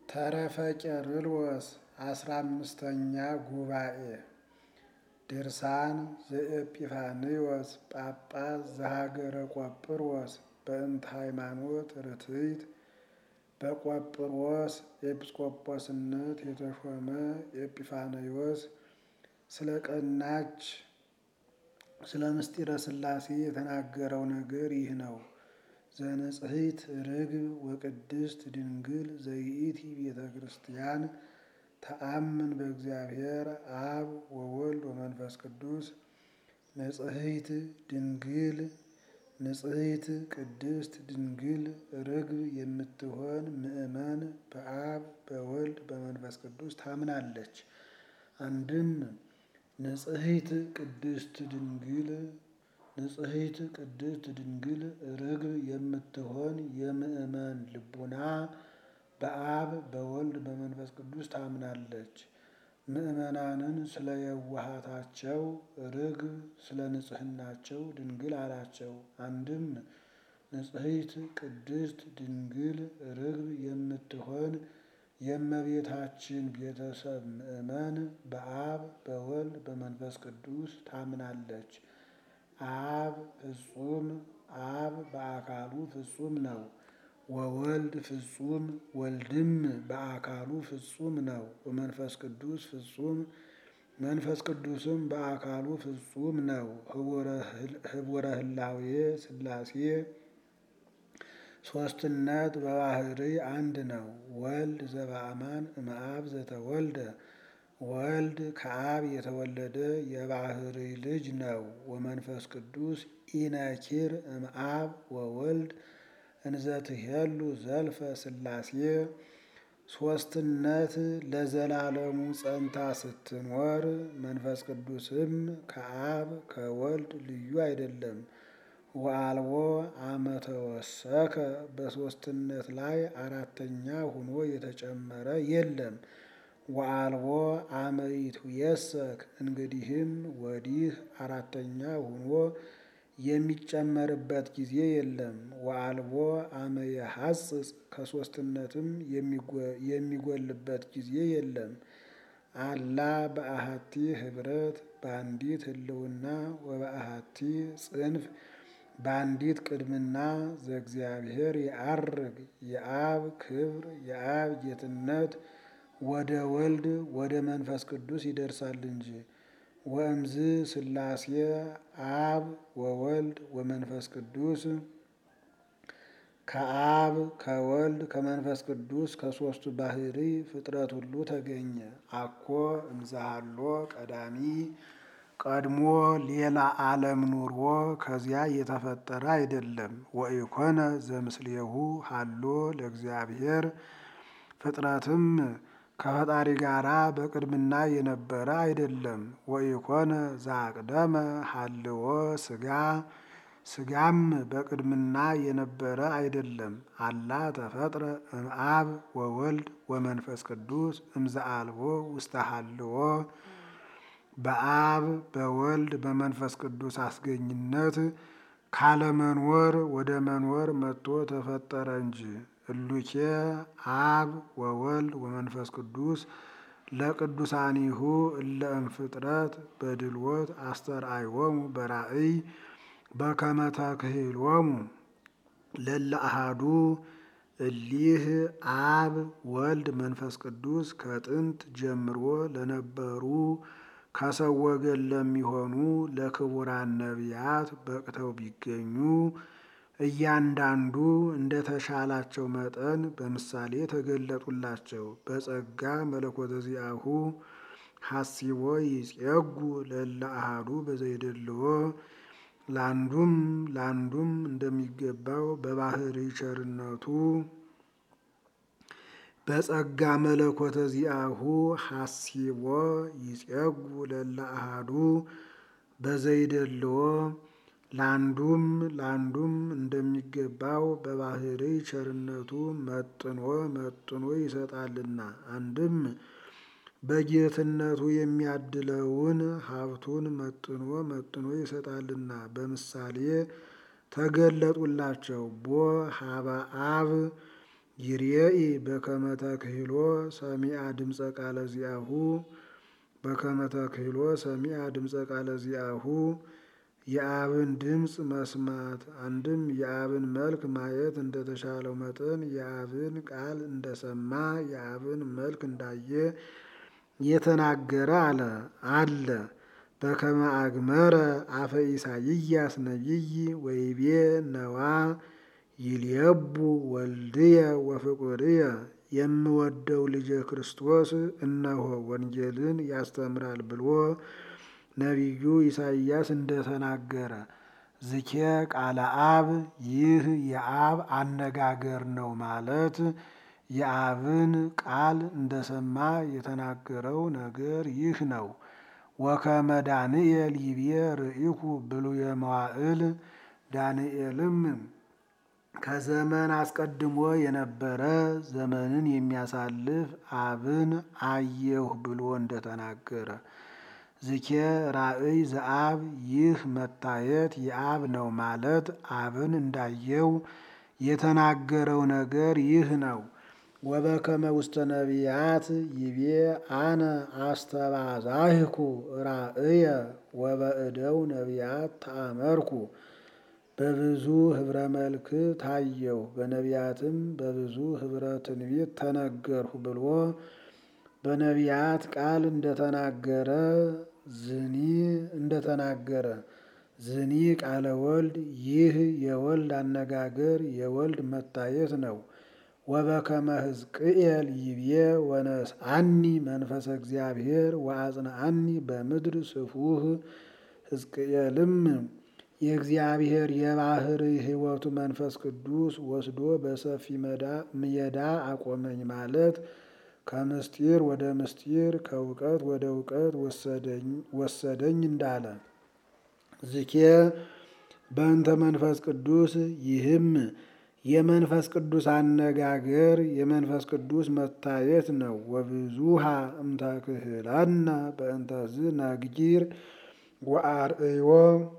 ተረፈ ቄርሎስ አስራ አምስተኛ ጉባኤ ድርሳን ዘኤጲፋንዮስ ጳጳስ ዘሀገረ ቆጵሮስ በእንተ ሃይማኖት ርትዕት በቆጵሮስ ኤጲስቆጶስነት የተሾመ ኤጲፋንዮስ ስለ ቀናች ስለ ምስጢረ ሥላሴ የተናገረው ነገር ይህ ነው። ዘንጽሕት ርግብ ወቅድስት ድንግል ዘይእቲ ቤተ ክርስቲያን ተአምን በእግዚአብሔር አብ ወወልድ ወመንፈስ ቅዱስ ንጽሕት ድንግል ንጽሕት ቅድስት ድንግል ርግብ የምትሆን ምእመን በአብ በወልድ በመንፈስ ቅዱስ ታምናለች። አንድም ንጽሕት ቅድስት ድንግል ንጽሕት ቅድስት ድንግል ርግብ የምትሆን የምእመን ልቡና በአብ በወልድ በመንፈስ ቅዱስ ታምናለች። ምእመናንን ስለ የዋሃታቸው ርግብ ስለ ንጽሕናቸው ድንግል አላቸው። አንድም ንጽሕት ቅድስት ድንግል ርግብ የምትሆን የእመቤታችን ቤተሰብ ምእመን በአብ በወልድ በመንፈስ ቅዱስ ታምናለች። አብ ፍጹም አብ በአካሉ ፍጹም ነው። ወወልድ ፍጹም ወልድም በአካሉ ፍጹም ነው። ወመንፈስ ቅዱስ ፍጹም መንፈስ ቅዱስም በአካሉ ፍጹም ነው። ህቡረ ህላዌ ሥላሴ ሦስትነት በባህርይ አንድ ነው። ወልድ ዘበአማን እምአብ ዘተወልደ ወልድ ከአብ የተወለደ የባህርይ ልጅ ነው። ወመንፈስ ቅዱስ ኢነኪር እምአብ ወወልድ እንዘትሄሉ ዘልፈ ሥላሴ ሦስትነት ለዘላለሙ ጸንታ ስትኖር መንፈስ ቅዱስም ከአብ ከወልድ ልዩ አይደለም። ወአልቦ አመ ተወሰከ በሦስትነት ላይ አራተኛ ሆኖ የተጨመረ የለም። ወአልቦ አመ ይትየሰክ እንግዲህም ወዲህ አራተኛ ሆኖ የሚጨመርበት ጊዜ የለም። ወአልቦ አመ የሐጽጽ ከሦስትነትም የሚጎልበት ጊዜ የለም። አላ በአሃቲ ኅብረት በአንዲት ህልውና ወበአሃቲ ጽንፍ በአንዲት ቅድምና ዘእግዚአብሔር የዐርግ የአብ ክብር የአብ ጌትነት ወደ ወልድ ወደ መንፈስ ቅዱስ ይደርሳል እንጂ። ወእምዝ ሥላሴ አብ ወወልድ ወመንፈስ ቅዱስ ከአብ ከወልድ ከመንፈስ ቅዱስ ከሦስቱ ባህርይ ፍጥረት ሁሉ ተገኘ። አኮ እምዛሃሎ ቀዳሚ ቀድሞ ሌላ ዓለም ኑሮ ከዚያ የተፈጠረ አይደለም። ወኢኮነ ዘምስሌሁ ሀሎ ለእግዚአብሔር ፍጥረትም ከፈጣሪ ጋራ በቅድምና የነበረ አይደለም። ወኢኮነ ዘአቅደመ ሀልዎ ሥጋ ሥጋም በቅድምና የነበረ አይደለም። አላ ተፈጥረ እምአብ ወወልድ ወመንፈስ ቅዱስ እምዘአልቦ ውስተ ሀልዎ በአብ በወልድ በመንፈስ ቅዱስ አስገኝነት ካለመኖር ወደ መኖር መጥቶ ተፈጠረ እንጂ። እሉኬ አብ ወወልድ ወመንፈስ ቅዱስ ለቅዱሳኒሁ እለ እምፍጥረት በድልወት አስተርአዮሙ በራእይ በከመ ተክህሎሙ ለእለ አሐዱ እሊህ አብ ወልድ መንፈስ ቅዱስ ከጥንት ጀምሮ ለነበሩ ከሰው ወገን ለሚሆኑ ለክቡራን ነቢያት በቅተው ቢገኙ እያንዳንዱ እንደ ተሻላቸው መጠን በምሳሌ ተገለጡላቸው። በጸጋ መለኮተ ዚአሁ ሐሲቦ ይጼጉ ለእለ አሐዱ በዘይደልዎ ለአንዱም ለአንዱም እንደሚገባው በባህርይ ቸርነቱ በጸጋ መለኮተ ዚአሁ ሐሲቦ ይጼጉ ለእለ አሐዱ በዘይደልዎ ለአንዱም ለአንዱም እንደሚገባው በባህርይ ቸርነቱ መጥኖ መጥኖ ይሰጣልና። አንድም በጌትነቱ የሚያድለውን ሀብቱን መጥኖ መጥኖ ይሰጣልና። በምሳሌ ተገለጡላቸው። ቦ ሀበ አብ ይርኤኢ በከመ ተክህሎ ሰሚዐ ድምፀ ቃለ ዚአሁ በከመ ተክህሎ ሰሚዐ ድምፀ ቃለ ዚአሁ የአብን ድምፅ መስማት አንድም የአብን መልክ ማየት እንደተሻለው መጠን የአብን ቃል እንደሰማ የአብን መልክ እንዳየ የተናገረ አለ አለ በከመ አግመረ አፈ ኢሳይያስ ነቢይ ወይቤ ነዋ ይልየቡ ወልድየ ወፍቁርየ የምወደው ልጄ ክርስቶስ እነሆ ወንጌልን ያስተምራል ብሎ ነቢዩ ኢሳይያስ እንደተናገረ ዝኬ ቃለ አብ ይህ የአብ አነጋገር ነው ማለት የአብን ቃል እንደሰማ የተናገረው ነገር ይህ ነው። ወከመ ዳንኤል ይቤ ርኢኩ ብሉየ መዋዕል ዳንኤልም ከዘመን አስቀድሞ የነበረ ዘመንን የሚያሳልፍ አብን አየሁ ብሎ እንደተናገረ ዝኬ ራእይ ዘአብ ይህ መታየት የአብ ነው ማለት አብን እንዳየው የተናገረው ነገር ይህ ነው። ወበከመ ውስተ ነቢያት ይቤ አነ አስተባዛህኩ ራእየ ወበእደው ነቢያት ተአመርኩ በብዙ ህብረ መልክ ታየው በነቢያትም በብዙ ህብረ ትንቢት ተነገርሁ ብሎ በነቢያት ቃል እንደተናገረ ዝኒ እንደተናገረ ዝኒ ቃለ ወልድ ይህ የወልድ አነጋገር የወልድ መታየት ነው። ወበከመ ሕዝቅኤል ይቤ ወነስአኒ መንፈሰ እግዚአብሔር ወአጽንአኒ በምድር ስፉህ ሕዝቅኤልም የእግዚአብሔር የባህር ሕይወቱ መንፈስ ቅዱስ ወስዶ በሰፊ ሜዳ አቆመኝ ማለት ከምስጢር ወደ ምስጢር ከእውቀት ወደ እውቀት ወሰደኝ እንዳለ ዝኬ በእንተ መንፈስ ቅዱስ ይህም የመንፈስ ቅዱስ አነጋገር የመንፈስ ቅዱስ መታየት ነው። ወብዙሃ እምተክህለነ በእንተዝ ነግጊር ወአርእዮ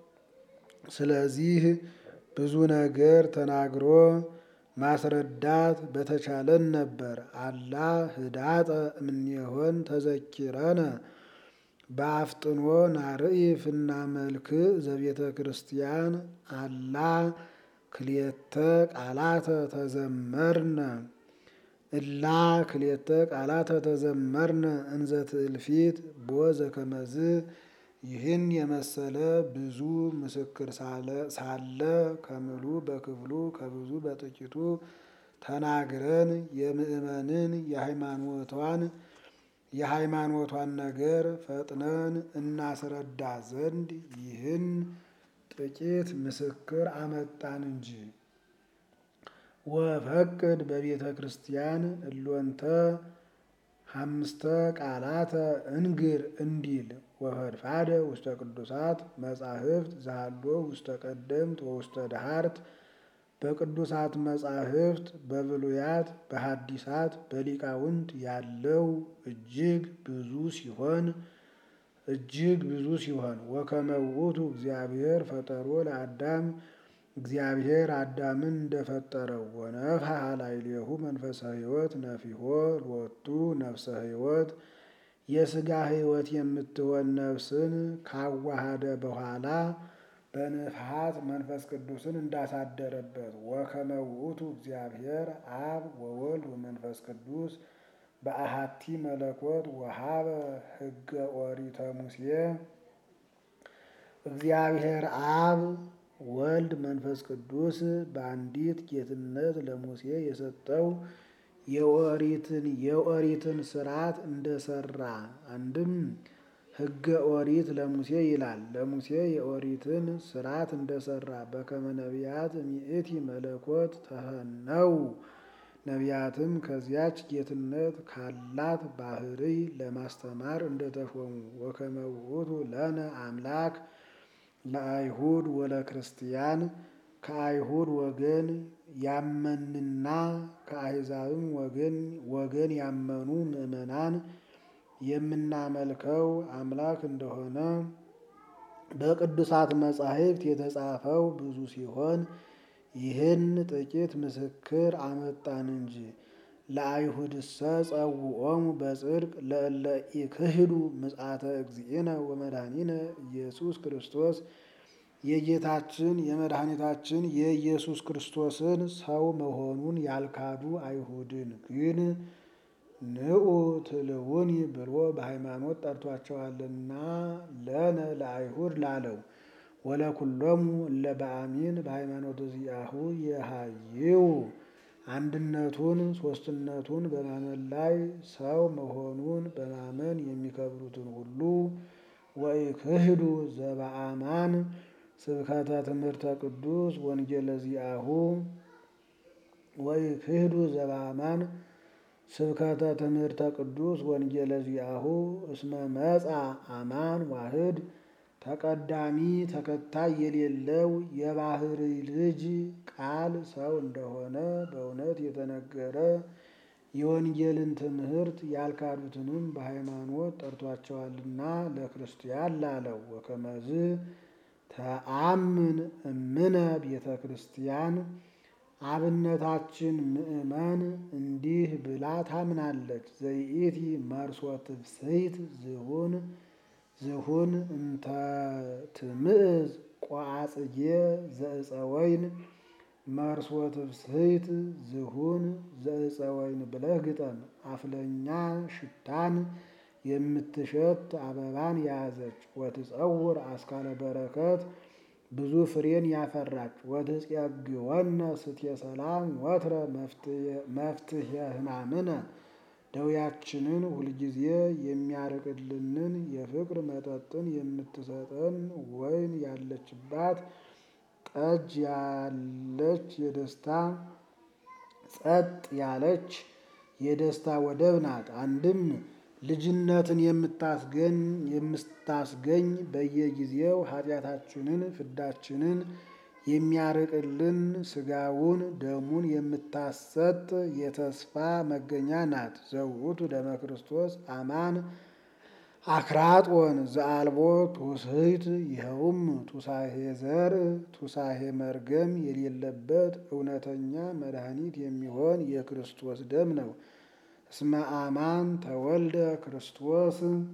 ስለዚህ ብዙ ነገር ተናግሮ ማስረዳት በተቻለን ነበር። አላ ህዳጠ እምኔሆን ተዘኪረነ በአፍጥኖ ናርኢ ፍና መልክ ዘቤተ ክርስቲያን አላ ክልኤተ ቃላተ ተዘመርነ እላ ክልኤተ ቃላተ ተዘመርነ እንዘ ትእልፊት ቦ ዘከመዝ ይህን የመሰለ ብዙ ምስክር ሳለ ከምሉ በክፍሉ ከብዙ በጥቂቱ ተናግረን የምእመንን የሃይማኖቷን የሃይማኖቷን ነገር ፈጥነን እናስረዳ ዘንድ ይህን ጥቂት ምስክር አመጣን እንጂ። ወፈቅድ በቤተ ክርስቲያን እሎንተ ሐምስተ ቃላተ እንግር እንዲል ወፈድፋደ ውስተ ቅዱሳት መጻሕፍት ዛሎ ውስተ ቀደምት ወውስተ ደሃርት በቅዱሳት መጻሕፍት በብሉያት በሐዲሳት በሊቃውንት ያለው እጅግ ብዙ ሲሆን እጅግ ብዙ ሲሆን ወከመ ውእቱ እግዚአብሔር ፈጠሮ ለአዳም እግዚአብሔር አዳምን እንደፈጠረው ወነፍሐ ላዕሌሁ መንፈሰ ሕይወት ነፊሆ ሎቱ ነፍሰ ሕይወት የሥጋ ሕይወት የምትሆን ነፍስን ካዋሃደ በኋላ በንፍሐት መንፈስ ቅዱስን እንዳሳደረበት ወከመ ውእቱ እግዚአብሔር አብ ወወልድ ወመንፈስ ቅዱስ በአሃቲ መለኮት ወሀበ ሕገ ኦሪተ ሙሴ እግዚአብሔር አብ ወልድ መንፈስ ቅዱስ በአንዲት ጌትነት ለሙሴ የሰጠው የኦሪትን የኦሪትን ስርዓት እንደሰራ አንድም ሕገ ኦሪት ለሙሴ ይላል። ለሙሴ የኦሪትን ስርዓት እንደሰራ በከመ ነቢያት ሚእቲ መለኮት ተፈነው ነቢያትም ከዚያች ጌትነት ካላት ባህርይ ለማስተማር እንደተሾሙ ወከመ ውእቱ ለነ አምላክ ለአይሁድ ወለክርስቲያን ከአይሁድ ወገን ያመንና ከአሕዛብም ወገን ወገን ያመኑ ምዕመናን የምናመልከው አምላክ እንደሆነ በቅዱሳት መጻሕፍት የተጻፈው ብዙ ሲሆን ይህን ጥቂት ምስክር አመጣን እንጂ። ለአይሁድሰ ጸውዖሙ በጽድቅ ለእለ ኢክህዱ ምጽአተ እግዚእነ ወመድኃኒነ ኢየሱስ ክርስቶስ የጌታችን የመድኃኒታችን የኢየሱስ ክርስቶስን ሰው መሆኑን ያልካዱ አይሁድን ግን ንዑ ትልውኒ ብሎ በሃይማኖት ጠርቷቸዋልና ለነ ለአይሁድ ላለው ወለኩሎሙ እለ በአሚን በሃይማኖት ዚአሁ የሃይው አንድነቱን ሶስትነቱን በማመን ላይ ሰው መሆኑን በማመን የሚከብሩትን ሁሉ ወኢክህዱ ዘበአማን ስብከተ ትምህርተ ቅዱስ ወንጌለ ዚአሁ ወኢክህዱ ዘበአማን ስብከተ ትምህርተ ቅዱስ ወንጌለ ዚአሁ እስመ መጻ አማን ዋህድ ተቀዳሚ ተከታይ የሌለው የባህሪ ልጅ ቃል ሰው እንደሆነ በእውነት የተነገረ የወንጌልን ትምህርት ያልካዱትንም በሃይማኖት ጠርቷቸዋልና ለክርስቲያን ላለው ወከመዝ ተአምን እምነ ቤተ ክርስቲያን አብነታችን ምእመን እንዲህ ብላ ታምናለች። ዘይኢቲ መርሶ ትፍስሕት ዝሁን ዝሁን እንተ ትምዕዝ ቋጽጌ ዘእፀ ወይን መርሶ ትፍስሕት ዝሁን ዘእፀ ወይን ብለህ ግጠም። አፍለኛ ሽታን የምትሸት አበባን የያዘች ወትጸውር አስካለ በረከት ብዙ ፍሬን ያፈራች ወትጼግወነ ስትየ ሰላም ወትረ መፍትሔ ሕማምነ ደውያችንን ሁልጊዜ የሚያርቅልንን የፍቅር መጠጥን የምትሰጠን ወይን ያለችባት ጠጅ ያለች የደስታ ጸጥ ያለች የደስታ ወደብ ናት። አንድም ልጅነትን የምታስገኝ የምታስገኝ በየጊዜው ኃጢአታችንን ፍዳችንን የሚያርቅልን ስጋውን ደሙን የምታሰጥ የተስፋ መገኛ ናት። ዘውቱ ደመ ክርስቶስ አማን አክራጦን ዘአልቦ ትውስሕት ይኸውም ቱሳሄ ዘር ቱሳሄ መርገም የሌለበት እውነተኛ መድኃኒት የሚሆን የክርስቶስ ደም ነው። እስመ አማን ተወልደ ክርስቶስ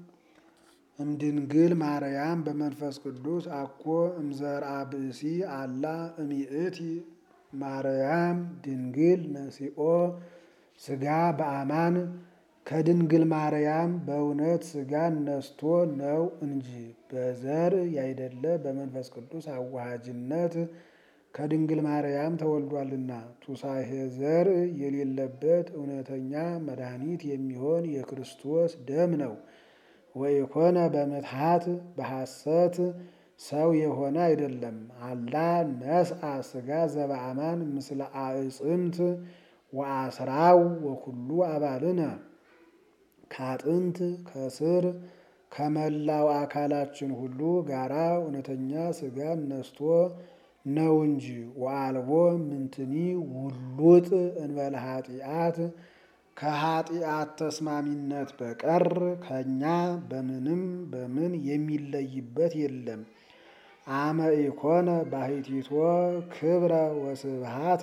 እምድንግል ማርያም በመንፈስ ቅዱስ አኮ እምዘርአ ብእሲ አላ እሚእቲ ማርያም ድንግል ነሲኦ ስጋ በአማን ከድንግል ማርያም በእውነት ስጋን ነስቶ ነው እንጂ በዘር ያይደለ በመንፈስ ቅዱስ አዋሃጅነት ከድንግል ማርያም ተወልዷልና። ቱሳሄ ዘር የሌለበት እውነተኛ መድኃኒት የሚሆን የክርስቶስ ደም ነው። ወኢኮነ በምትሃት በሐሰት ሰው የሆነ አይደለም። አላ ነስአ ስጋ ዘበአማን ምስለ አዕፅምት ወአስራው ወኩሉ አባልነ ከአጥንት ከስር ከመላው አካላችን ሁሉ ጋራ እውነተኛ ስጋን ነስቶ ነው እንጂ ወአልቦ ምንትኒ ውሉጥ እንበለ ኃጢአት ከኃጢአት ተስማሚነት በቀር ከእኛ በምንም በምን የሚለይበት የለም። አመ ኢኮነ ባሕቲቶ ክብረ ወስብሃተ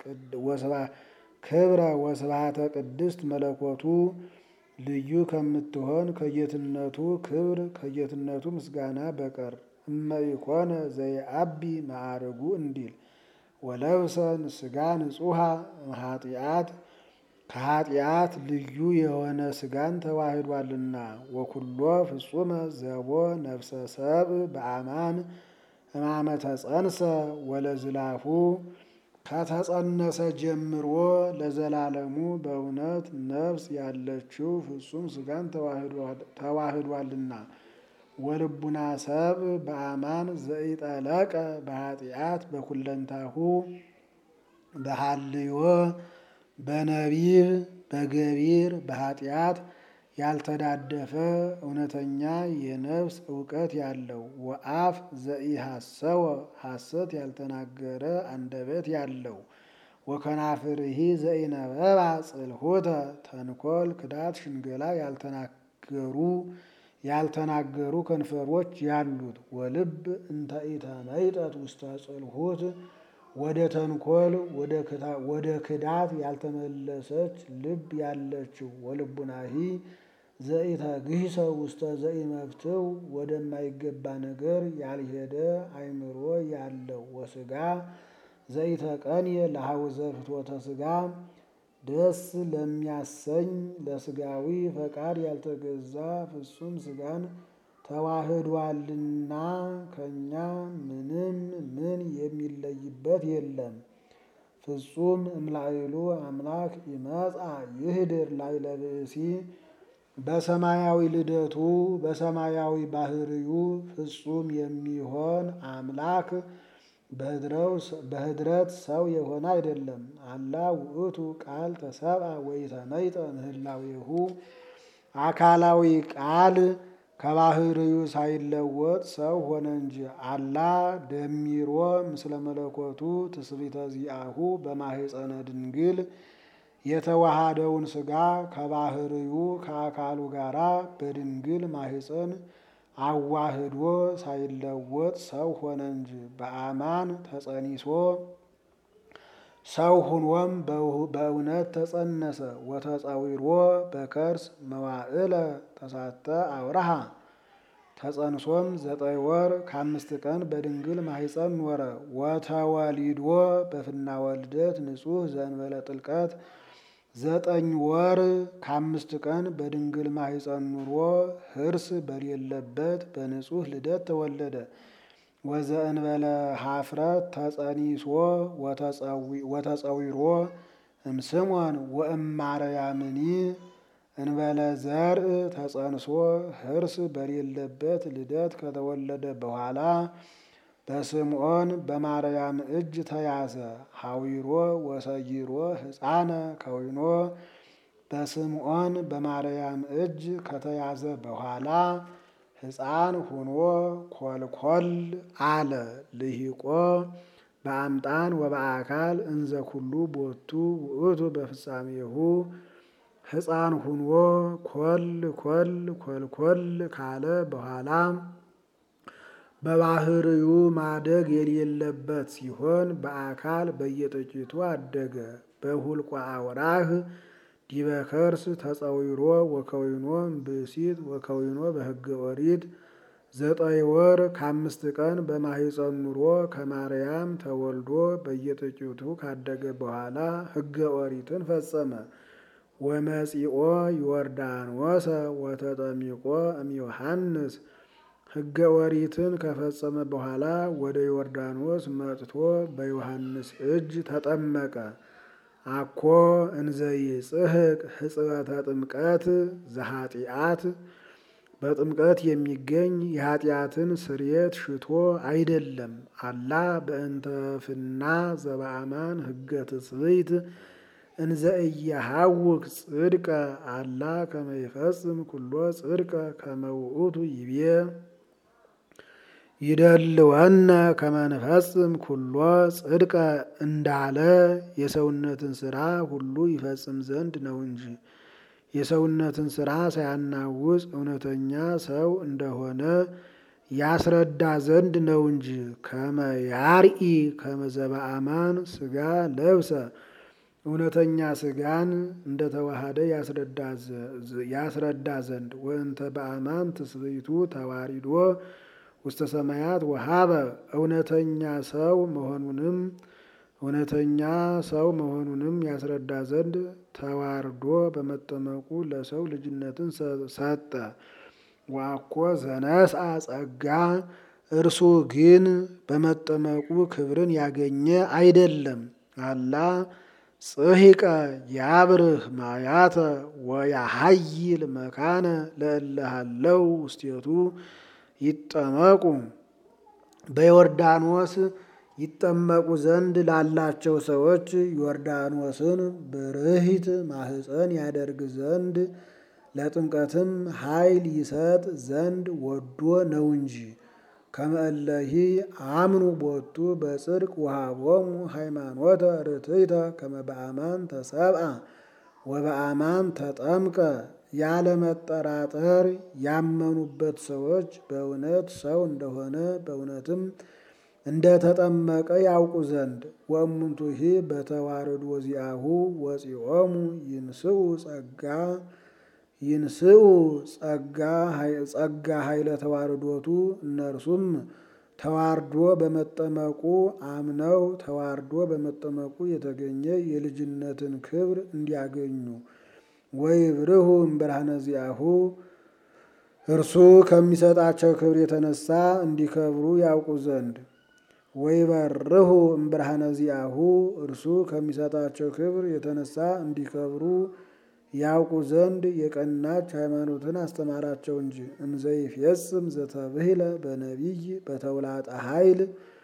ክብረ ወስብሃተ ቅድስት መለኮቱ ልዩ ከምትሆን ከጌትነቱ ክብር ከጌትነቱ ምስጋና በቀር እመ ኢኮነ ዘይአቢ ማዕርጉ እንዲል ወለብሰ ስጋ ንጹሐ ኃጢአት ከኃጢአት ልዩ የሆነ ስጋን ተዋህዷልና። ወኩሎ ፍጹመ ዘቦ ነፍሰ ሰብ በአማን ሕማመ ተጸንሰ ወለዝላፉ ከተጸነሰ ጀምሮ ለዘላለሙ በእውነት ነፍስ ያለችው ፍጹም ስጋን ተዋህዷልና። ወልቡና ሰብ በአማን ዘኢጠለቀ በኃጢአት በኩለንታሁ በሃልዮ በነቢብ በገቢር በኃጢአት ያልተዳደፈ እውነተኛ የነፍስ እውቀት ያለው ወአፍ ዘኢሐሰወ ሐሰት ያልተናገረ አንደበት ያለው ወከናፍርሂ ዘኢነበባ ጽልሖተ ተንኮል ክዳት ሽንገላ ያልተናገሩ ያልተናገሩ ከንፈሮች ያሉት ወልብ እንተ ኢተመይጠት ውስተ ጽልሖት ወደ ተንኮል ወደ ክዳት ያልተመለሰች ልብ ያለችው ወልቡናሂ ዘኢተግሂሰ ውስተ ዘኢመፍትው ወደማይገባ ነገር ያልሄደ አእምሮ ያለው ወስጋ ዘይተቀንየ ለሐውዘ ፍትወተ ስጋ ደስ ለሚያሰኝ ለስጋዊ ፈቃድ ያልተገዛ ፍጹም ስጋን ተዋህዷልና ከእኛ ምንም ምን የሚለይበት የለም። ፍጹም እምላይሉ አምላክ ይመጻ ይህድር ላይ ለብእሲ በሰማያዊ ልደቱ በሰማያዊ ባህርዩ ፍጹም የሚሆን አምላክ በህድረት ሰው የሆነ አይደለም። አላ ውእቱ ቃል ተሰብአ ወኢተመይጠ ምህላዌሁ አካላዊ ቃል ከባህርዩ ሳይለወጥ ሰው ሆነ እንጂ። አላ ደሚሮ ምስለ መለኮቱ ትስብእተ ዚአሁ በማህፀነ ድንግል የተዋሃደውን ስጋ ከባህርዩ ከአካሉ ጋራ በድንግል ማህፀን አዋህዶ ሳይለወጥ ሰው ሆነ እንጂ። በአማን ተጸኒሶ ሰው ሁኖም በእውነት ተጸነሰ። ወተጸዊሮ በከርስ መዋዕለ ተሳተ አውራሃ ተጸንሶም ዘጠኝ ወር ከአምስት ቀን በድንግል ማህፀን ኖረ። ወተወሊዶ በፍና ወልደት ንጹሕ ዘእንበለ ጥልቀት ዘጠኝ ወር ከአምስት ቀን በድንግል ማህፀን ኑሮ ህርስ በሌለበት በንጹሕ ልደት ተወለደ። ወዘእንበለ ሀፍረት ተጸኒሶ ወተጸዊሮ እምስሞን ወእማርያምኒ እንበለ ዘርእ ተጸንሶ ህርስ በሌለበት ልደት ከተወለደ በኋላ በስምዖን በማርያም እጅ ተያዘ። ሐዊሮ ወሰይሮ ሕፃነ ከዊኖ በስምዖን በማርያም እጅ ከተያዘ በኋላ ሕፃን ሁኖ ኮልኮል አለ። ልሂቆ በአምጣን ወበአካል እንዘ ኩሉ ቦቱ ውእቱ በፍጻሜሁ ሕፃን ሁኖ ኮል ኮል ኮልኮል ካለ በኋላ በባህርዩ ማደግ የሌለበት ሲሆን በአካል በየጥቂቱ አደገ። በሁልቋ አውራህ ዲበ ከርስ ተጸዊሮ ወከዊኖ ብእሲት ወከዊኖ በሕገ ኦሪት ዘጠኝ ወር ከአምስት ቀን በማህፀን ኑሮ ከማርያም ተወልዶ በየጥቂቱ ካደገ በኋላ ሕገ ኦሪትን ፈጸመ። ወመጺኦ ዮርዳኖሰ ወተጠሚቆ እምዮሐንስ ሕገ ኦሪትን ከፈጸመ በኋላ ወደ ዮርዳኖስ መጥቶ በዮሐንስ እጅ ተጠመቀ። አኮ እንዘይጽሕቅ ሕጽበተ ጥምቀት ዘኃጢአት በጥምቀት የሚገኝ የኃጢአትን ስርየት ሽቶ አይደለም። አላ በእንተፍና ዘበአማን ሕገ ትስብእት እንዘ እየሐውክ ጽድቀ አላ ከመ ይፈጽም ኩሎ ጽድቀ ከመ ውእቱ ይቤ ይደልወነ ከመ ንፈጽም ኩሎ ጽድቀ እንዳለ የሰውነትን ስራ ሁሉ ይፈጽም ዘንድ ነው እንጂ የሰውነትን ስራ ሳያናውጽ እውነተኛ ሰው እንደሆነ ያስረዳ ዘንድ ነው እንጂ። ከመ ያርኢ ከመ ዘበአማን ስጋ ለብሰ እውነተኛ ስጋን እንደተዋሃደ ያስረዳ ዘንድ ወእንተ በአማን ትስብእቱ ተዋሪዶ ውስተ ሰማያት ወሀበ እውነተኛ ሰው መሆኑንም እውነተኛ ሰው መሆኑንም ያስረዳ ዘንድ ተዋርዶ በመጠመቁ ለሰው ልጅነትን ሰጠ። ዋኮ ዘነስአ ጸጋ እርሱ ግን በመጠመቁ ክብርን ያገኘ አይደለም። አላ ጽሒቀ ያብርህ ማያተ ወያሀይል መካነ ለእለሃለው ውስቴቱ ይጠመቁ በዮርዳኖስ ይጠመቁ ዘንድ ላላቸው ሰዎች ዮርዳኖስን ብርሂት ማህፀን ያደርግ ዘንድ ለጥምቀትም ኃይል ይሰጥ ዘንድ ወዶ ነው እንጂ። ከመእለሂ አምኑ ቦቱ በጽድቅ ወሃቦሙ ሃይማኖተ ርትዕተ ከመ በአማን ተሰብአ ወበአማን ተጠምቀ ያለመጠራጠር ያመኑበት ሰዎች በእውነት ሰው እንደሆነ በእውነትም እንደ ተጠመቀ ያውቁ ዘንድ ወእሙንቱሂ በተዋረዱ ወዚአሁ ወፂኦሙ ይንስኡ ጸጋ ይንስኡ ጸጋ ጸጋ ኃይለ ተዋርዶቱ እነርሱም ተዋርዶ በመጠመቁ አምነው ተዋርዶ በመጠመቁ የተገኘ የልጅነትን ክብር እንዲያገኙ ወይብርሁ እምብርሃነ ዚአሁ እርሱ ከሚሰጣቸው ክብር የተነሳ እንዲከብሩ ያውቁ ዘንድ ወይበርሁ እምብርሃነ ዚአሁ እርሱ ከሚሰጣቸው ክብር የተነሳ እንዲከብሩ ያውቁ ዘንድ የቀናች ሃይማኖትን አስተማራቸው እንጂ እንዘይፌጽም ዘተብህለ በነቢይ በተውላጠ ኃይል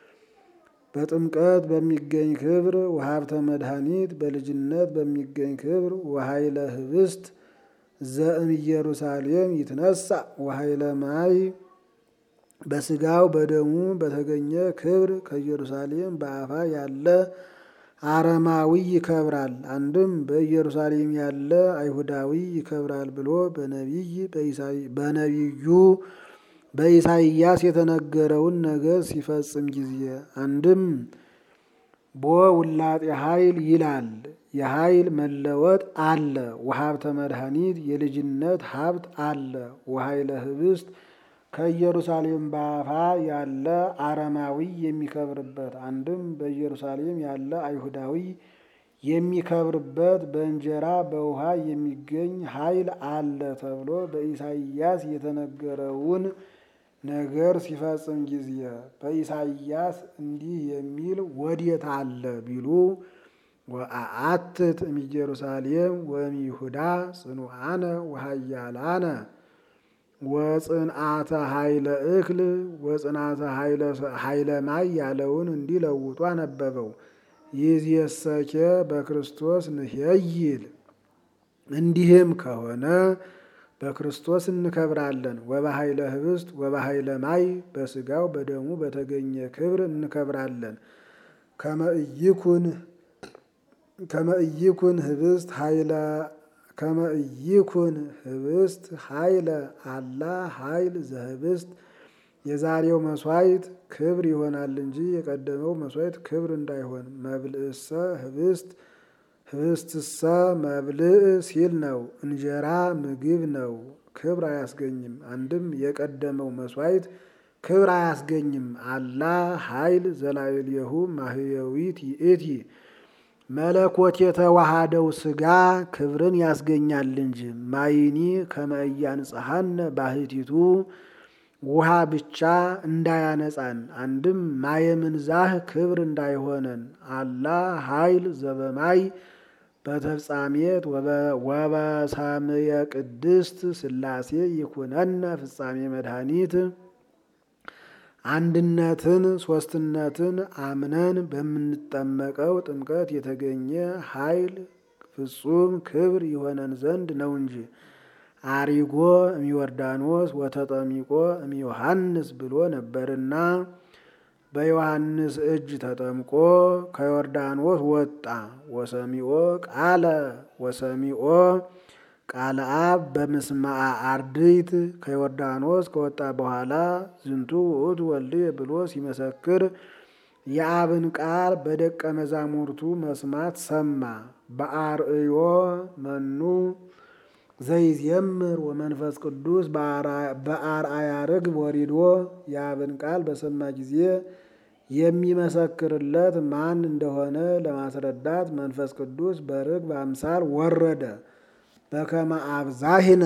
በጥምቀት በሚገኝ ክብር ወሀብተ መድኃኒት በልጅነት በሚገኝ ክብር ወኃይለ ህብስት ዘእም ኢየሩሳሌም ይትነሳ ወኃይለ ማይ በስጋው በደሙ በተገኘ ክብር ከኢየሩሳሌም በአፋ ያለ አረማዊ ይከብራል። አንድም በኢየሩሳሌም ያለ አይሁዳዊ ይከብራል ብሎ በነቢይ በነቢዩ በኢሳይያስ የተነገረውን ነገር ሲፈጽም ጊዜ አንድም ቦ ውላጤ ኃይል ይላል። የኃይል መለወጥ አለ። ወሀብተ መድኃኒት የልጅነት ሀብት አለ። ወኃይለ ህብስት ከኢየሩሳሌም በአፋ ያለ አረማዊ የሚከብርበት አንድም በኢየሩሳሌም ያለ አይሁዳዊ የሚከብርበት በእንጀራ በውሃ የሚገኝ ኃይል አለ ተብሎ በኢሳይያስ የተነገረውን ነገር ሲፈጽም ጊዜ በኢሳይያስ እንዲህ የሚል ወዴት አለ ቢሉ ወአአትት እምኢየሩሳሌም ወእምይሁዳ ጽኑዓነ ወሃያላነ ወጽንዓተ ኃይለ እክል ወጽንዓተ ኃይለ ማይ ያለውን እንዲለውጡ አነበበው። ይዝየሰኬ በክርስቶስ ንሄይል እንዲህም ከሆነ በክርስቶስ እንከብራለን። ወበኃይለ ህብስት ወበኃይለ ማይ በስጋው በደሙ በተገኘ ክብር እንከብራለን። ከመእይኩን ከመእይኩን ህብስት ኃይለ ከመእይኩን ህብስት ኃይለ አላ ኃይል ዘህብስት የዛሬው መስዋዕት ክብር ይሆናል እንጂ የቀደመው መስዋዕት ክብር እንዳይሆን መብልእሰ ህብስት ህብስትሰ መብልእ ሲል ነው። እንጀራ ምግብ ነው፣ ክብር አያስገኝም። አንድም የቀደመው መስዋዕት ክብር አያስገኝም። አላ ኃይል ዘላዕሌሁ ማህየዊት ይእቲ መለኮት የተዋሃደው ስጋ ክብርን ያስገኛል እንጂ ማይኒ ከመእያንጽሐነ ባህቲቱ ውሃ ብቻ እንዳያነጻን አንድም ማየምንዛህ ክብር እንዳይሆነን አላ ኃይል ዘበማይ በተፍጻሜት ወበሳምየ ቅድስት ሥላሴ ይኩነነ ፍጻሜ መድኃኒት አንድነትን ሶስትነትን አምነን በምንጠመቀው ጥምቀት የተገኘ ኃይል ፍጹም ክብር ይሆነን ዘንድ ነው እንጂ አሪጎ እሚዮርዳኖስ ወተጠሚቆ እሚዮሐንስ ብሎ ነበርና በዮሐንስ እጅ ተጠምቆ ከዮርዳኖስ ወጣ። ወሰሚኦ ቃለ ወሰሚኦ ቃለ አብ በምስማዓ አርድእት ከዮርዳኖስ ከወጣ በኋላ ዝንቱ ውእቱ ወልድየ ብሎ ሲመሰክር የአብን ቃል በደቀ መዛሙርቱ መስማት ሰማ። በአርእዮ መኑ ዘይዜምር ወመንፈስ ቅዱስ በአርአያ ርግብ ወሪዶ የአብን ቃል በሰማ ጊዜ የሚመሰክርለት ማን እንደሆነ ለማስረዳት መንፈስ ቅዱስ በርግብ አምሳል ወረደ። በከመ አብዛሂነ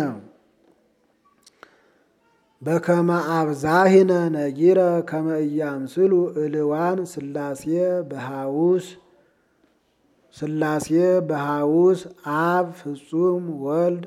በከመ አብዛሂነ ነጊረ ከመ ኢያምስሉ እልዋን ሥላሴ በሃውስ ሥላሴ በሃውስ አብ ፍጹም ወልድ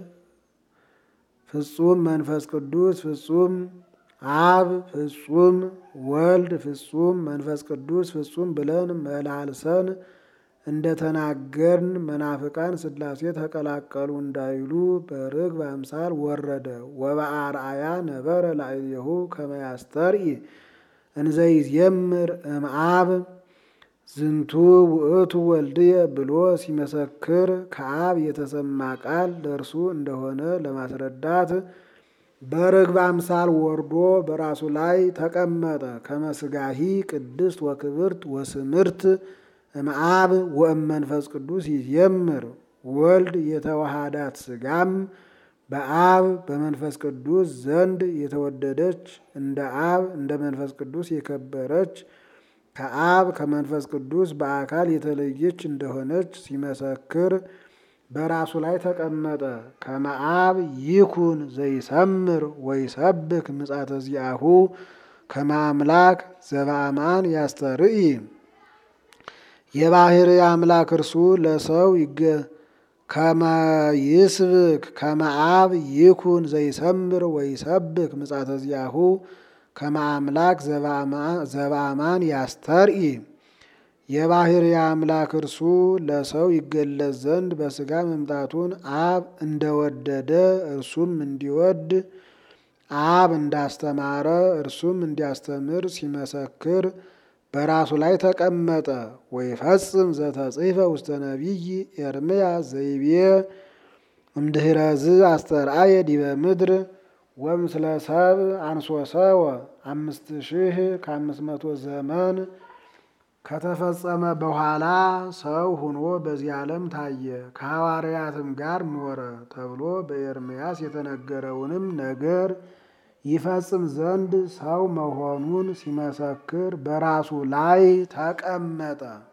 ፍጹም መንፈስ ቅዱስ ፍጹም አብ ፍጹም ወልድ ፍጹም መንፈስ ቅዱስ ፍጹም ብለን መላልሰን እንደተናገርን መናፍቃን ሥላሴ ተቀላቀሉ እንዳይሉ በርግብ አምሳል ወረደ። ወበአርአያ ነበረ ላዕሌሁ ከመ ያስተርኢ እንዘይዜምር እምአብ ዝንቱ ውእቱ ወልድየ ብሎ ሲመሰክር ከአብ የተሰማ ቃል ለእርሱ እንደሆነ ለማስረዳት በርግብ አምሳል ወርዶ በራሱ ላይ ተቀመጠ። ከመስጋሂ ቅድስት ወክብርት ወስምርት እምአብ ወእመንፈስ ቅዱስ ይዜምር ወልድ የተዋሃዳት ስጋም በአብ በመንፈስ ቅዱስ ዘንድ የተወደደች እንደ አብ እንደ መንፈስ ቅዱስ የከበረች ከአብ ከመንፈስ ቅዱስ በአካል የተለየች እንደሆነች ሲመሰክር በራሱ ላይ ተቀመጠ። ከመአብ ይኩን ዘይሰምር ወይሰብክ ምጻተ ዚአሁ ከመ አምላክ ዘበአማን ያስተርኢ የባህሪ አምላክ እርሱ ለሰው ይገ ከመ ይስብክ ከመ አብ ይኩን ዘይሰምር ወይሰብክ ምጻተ ዚአሁ ከመ አምላክ ዘበአማን ያስተርኢ የባህሪ አምላክ እርሱ ለሰው ይገለጽ ዘንድ በሥጋ መምጣቱን አብ እንደወደደ እርሱም እንዲወድ አብ እንዳስተማረ እርሱም እንዲያስተምር ሲመሰክር በራሱ ላይ ተቀመጠ። ወይፈጽም ዘተጽሕፈ ውስተ ነቢይ ኤርምያስ ዘይቤ እምድኅረዝ አስተርአየ ዲበ ምድር ወምስለ ሰብ አንሶሰወ አምስት ሺህ ከአምስት መቶ ዘመን ከተፈጸመ በኋላ ሰው ሆኖ በዚህ ዓለም ታየ፣ ከሐዋርያትም ጋር ኖረ ተብሎ በኤርምያስ የተነገረውንም ነገር ይፈጽም ዘንድ ሰው መሆኑን ሲመሰክር በራሱ ላይ ተቀመጠ።